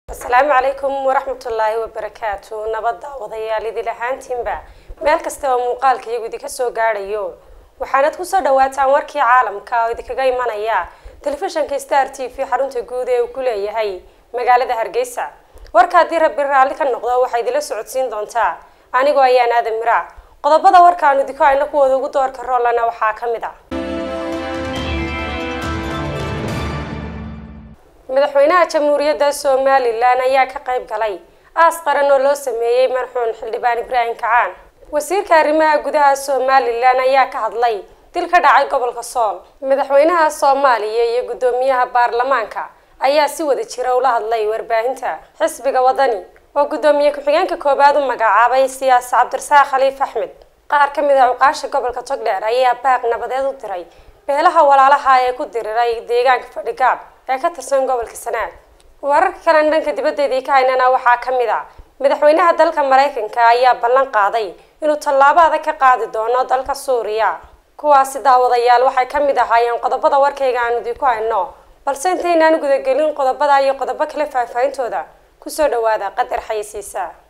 asalaamu calaykum waraxmatullaahi wabarakaatu nabadda wadayaal idil ahaantiinba meel kasta oo muuqaalka iyagu idinka soo gaadhayo waxaanad kusoo dhawaataan warkii caalamka oo idinkaga imanaya telefishanka star t v xarunta guud ee uu ku leeyahay magaalada hargeysa warka haddii rabbi raalli ka noqdo waxaa idinla socodsiin doontaa anigoo ayaan aadan miraac qodobada warkaanu idinku ayna kuwooda ugu doorka roolana waxaa ka mid a madaxweynaha jamhuuriyadda somalilan ayaa ka qayb galay aas qaran oo loo sameeyey marxuun xildhibaan ibraahim kacaan wasiirka arrimaha gudaha somalilan ayaa ka hadlay dil ka dhacay gobolka sool madaxweynaha soomaaliya iyo guddoomiyaha baarlamaanka ayaa si wada jira ula hadlay warbaahinta xisbiga wadani oo guddoomiye ku-xigeenka koowaad u magacaabay siyaasi cabdirasaaq khaliif axmed qaar ka mid a cuqaasha gobolka togdheer ayaa baaq nabadeed u diray beelaha walaalaha ee ku diriray deegaanka fadhigaab ee ka tirsan gobolka sanaag wararka kalen dhanka dibaddeedii ka haynana waxaa ka mid a madaxweynaha dalka maraykanka ayaa ballan qaaday inuu tallaabo adag ka qaadi doono dalka suuriya kuwaasi daawadayaal waxay ka mid ahaayeen qodobada warkayga aan idinku hayno balse intaynaan gudagelin qodobada iyo qodobo kale faahfaahintooda kusoo dhawaada qadar xayisiisa